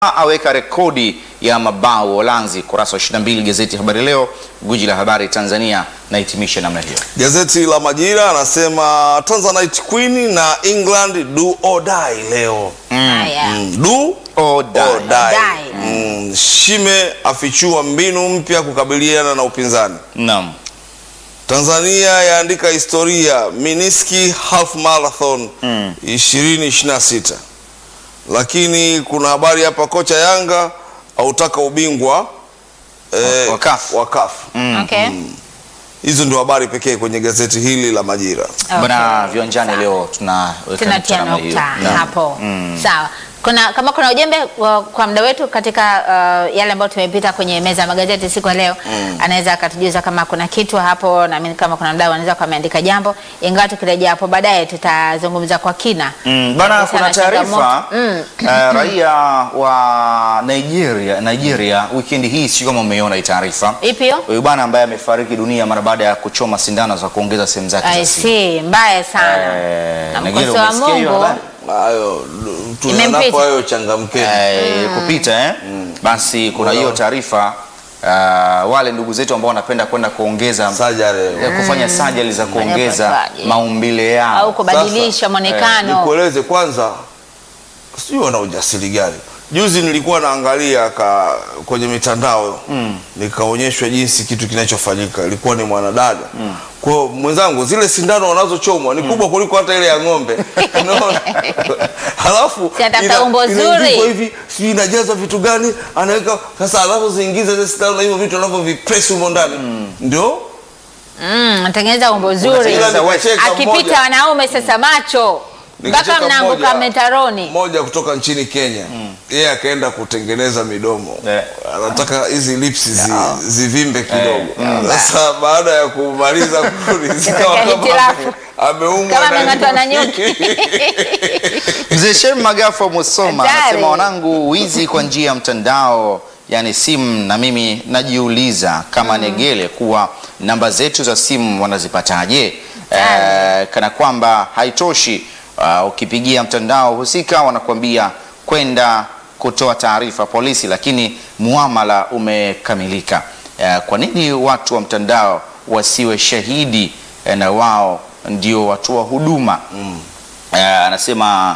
aweka rekodi ya mabao Uholanzi. Kurasa wa 22 gazeti Habari Leo, guji la habari Tanzania, na hitimisha namna hiyo. Gazeti la Majira anasema Tanzanite Queen na England do or die leo. Haya. Mm, do Oh, die. or die. Die. Mm, Shime afichua mbinu mpya kukabiliana na upinzani. Naam. Tanzania yaandika historia Miniski half marathon 2026. Lakini kuna habari hapa, kocha Yanga autaka ubingwa eh, Wa CAF. wa CAF. Okay. Hizo ndio habari pekee kwenye gazeti hili la Majira. Bwana viwanjani leo tunaweka tunatia nukta namna hiyo. nukta Naam. hapo sawa kuna kama kuna ujumbe wa- kwa muda wetu katika uh, yale ambayo tumepita kwenye meza ya magazeti siku ya leo anaweza akatujuza kama kuna kitu hapo na mimi kama kuna mdau anaweza kuwa ameandika jambo ingawa tukirejea hapo baadaye tutazungumza kwa kina Mm, bana Kuhusiana kuna na taarifa changamoto. Mm. eh, raia wa Nigeria Nigeria wikendi hii, sio kama umeiona hii taarifa. ipi hiyo Huyu bwana ambaye amefariki dunia mara baada ya kuchoma sindano za kuongeza sehemu zake I za siri. see mbaya sana Eh, na Nigeria, mkosi wa umesikia hiyo Mungu habari? Hayo Imempita. tunanapo hayo changamkeni. eh, kupita eh? Basi kuna hiyo taarifa uh, wale ndugu zetu ambao wanapenda kwenda kuongeza Sajare. eh, kufanya sajali za kuongeza upasuaji. maumbile yao au kubadilisha mwonekano Nikueleze kwanza, sijui wana ujasiri gani. Juzi nilikuwa naangalia ka, kwenye mitandao nikaonyeshwa jinsi kitu kinachofanyika, ilikuwa ni mwanadada kwa hiyo mwenzangu, zile sindano wanazochomwa ni kubwa kuliko hata ile ya ng'ombe unaona? Halafu Si atafuta ina- umbo inaingizwa zuri. hivi, sijui inajazwa vitu gani, anaweka sasa, alafu ziingize zile sindano na hivyo vitu anavyovipress humo ndani ndio Mm, natengeneza umbo zuri Unatengeneza Ila nikacheka akipita mmoja- wanaume sasa macho mpaka Nikacheka mnaanguka mmoja- metaroni mmoja kutoka nchini Kenya yeye akaenda kutengeneza midomo Eh. anataka hizi lips zi, zivimbe kidogo sasa baada ya kumaliza kurudi zikawa kama hitilafu. ame- ameumwa Kama na ameng'atwa na nyuki. Mzee Shem Magafu wa Musoma Hatari. anasema wanangu, wizi kwa njia ya mtandao yani simu, na mimi najiuliza kama Negele kuwa namba zetu za simu wanazipataje? Eh, kana kwamba haitoshi. Uh, ukipigia mtandao husika wanakuambia kwenda kutoa taarifa polisi, lakini muamala umekamilika. Eh, kwa nini watu wa mtandao wasiwe shahidi eh, na wao ndio watoa huduma? Eh, anasema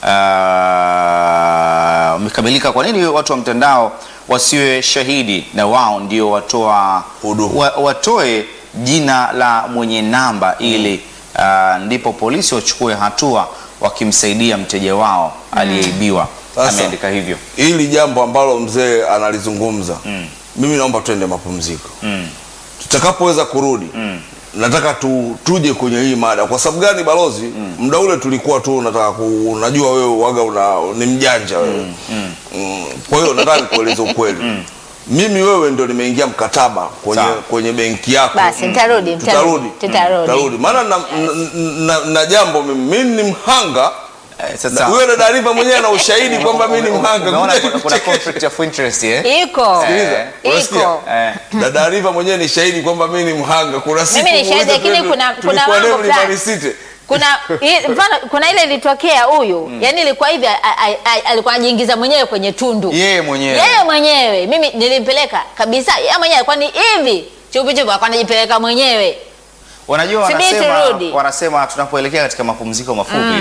ah, umekamilika. Kwa nini watu wa mtandao wasiwe shahidi na wao ndio watoa Huduma. wa, watoe jina la mwenye namba ili ah, ndipo polisi wachukue hatua wakimsaidia mteja wao aliyeibiwa. Sasa. Ameandika hivyo. hili jambo ambalo mzee analizungumza mimi naomba tuende mapumziko Mm. tutakapoweza kurudi nataka tu, tuje kwenye hii mada kwa sababu gani balozi muda ule tulikuwa tu nataka ku, unajua wewe waga una, ni mjanja wewe Mm, kwa hiyo nataka nikueleze ukweli mimi wewe ndio nimeingia mkataba kwenye, Sawa. kwenye benki yako Basi, nitarudi, tutarudi tutarudi. tutarudi maana na, na, na, na jambo mimi mimi ni mhanga Eh, na sasa huyo dada Riva mwenyewe ana ushahidi kwamba mimi ni mhanga umeona Kuja kuna, kuna kuchekesha. conflict of interest eh? iko Eh, unasikia? iko Eh. dada Riva mwenyewe ni shahidi kwamba mimi ni mhanga. Kuna siku Mimi ni shahidi, muulize lakini twende- kuna- kuna tulikuwa mambo leo fulani. Mlimani City. kuna i- mfano kuna ile ilitokea huyu yani ilikuwa hivi a- a- a- alikuwa anajiingiza mwenyewe kwenye tundu Yeye mwenyewe. yeye mwenyewe mimi nilimpeleka kabisa yeye mwenyewe alikuwa ni hivi chupi chupi alikuwa anajipeleka mwenyewe Wanajua Subiri wanasema, turudi. wanasema tunapoelekea katika mapumziko mafupi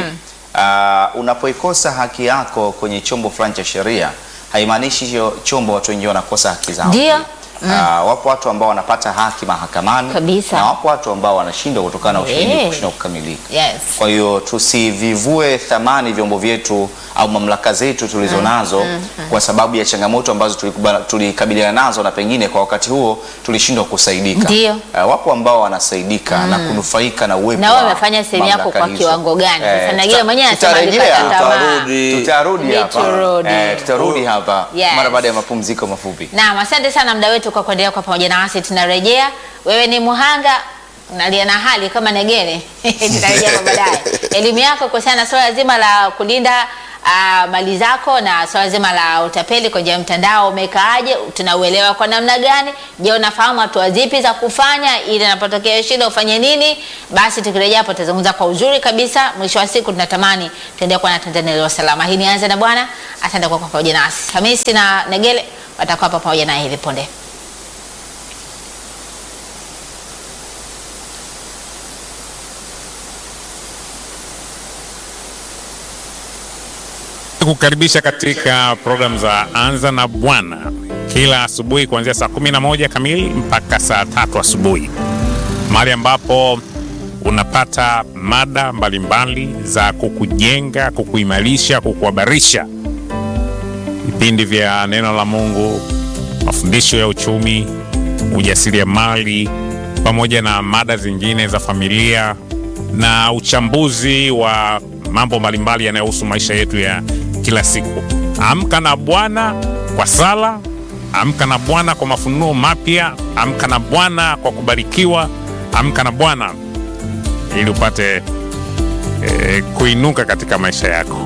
ah, unapoikosa haki yako kwenye chombo fulani cha sheria haimaanishi hiyo chombo watu wengine wanakosa haki zao. Ndio. Ah, wapo watu ambao wanapata haki mahakamani Kabisa. na wapo watu ambao wanashindwa kutokana na ushahidi Eh. kushindwa kukamilika. yes Kwa hiyo tusivivue thamani vyombo vyetu au mamlaka zetu tulizo nazo kwa sababu ya changamoto ambazo tulikubala- tulikabiliana nazo na pengine kwa wakati huo tulishindwa kusaidika. Ndio. Eh, wapo ambao wanasaidika na kunufaika na uwepo na wewe wa umefanya sehemu yako mamlaka kwa hizo. kiwango gani Eh, sasa tuta- Nagile mwenyewe anasema tutarejea. alikata tamaa Tutarudi. Tutarudi hapa. Tutarudi. Eh, tutarudi hapa Yes. mara baada ya mapumziko mafupi. Naam, asante sana mda wetu kwa kuendelea kwa pamoja nasi. Tunarejea, wewe ni muhanga unalia na hali kama Negere tutarejea kwa baadaye. Elimu yako kuhusiana na suala zima la kulinda uh, mali zako na swala zima la utapeli kwa njia ya mtandao umekaaje, tunauelewa kwa namna gani? Je, unafahamu hatua zipi za kufanya ili inapotokea shida ufanye nini? Basi tukirejea hapo tutazungumza kwa uzuri kabisa. Mwisho wa siku tunatamani tuendelee kuwa na Tanzania iliyo salama. Hii ni Anza na Bwana. Asante kwa kuwa pamoja nasi. Hamisi na Negele watakuwa hapa pamoja naye hivi punde. kukaribisha katika programu za Anza na Bwana kila asubuhi kuanzia saa 11 kamili mpaka saa tatu asubuhi, mahali ambapo unapata mada mbalimbali za kukujenga, kukuimarisha, kukuhabarisha, vipindi vya neno la Mungu, mafundisho ya uchumi, ujasiriamali, pamoja na mada zingine za familia na uchambuzi wa mambo mbalimbali yanayohusu maisha yetu ya kila siku. Amka na Bwana kwa sala, amka na Bwana kwa mafunuo mapya, amka na Bwana kwa kubarikiwa, amka na Bwana ili upate eh, kuinuka katika maisha yako.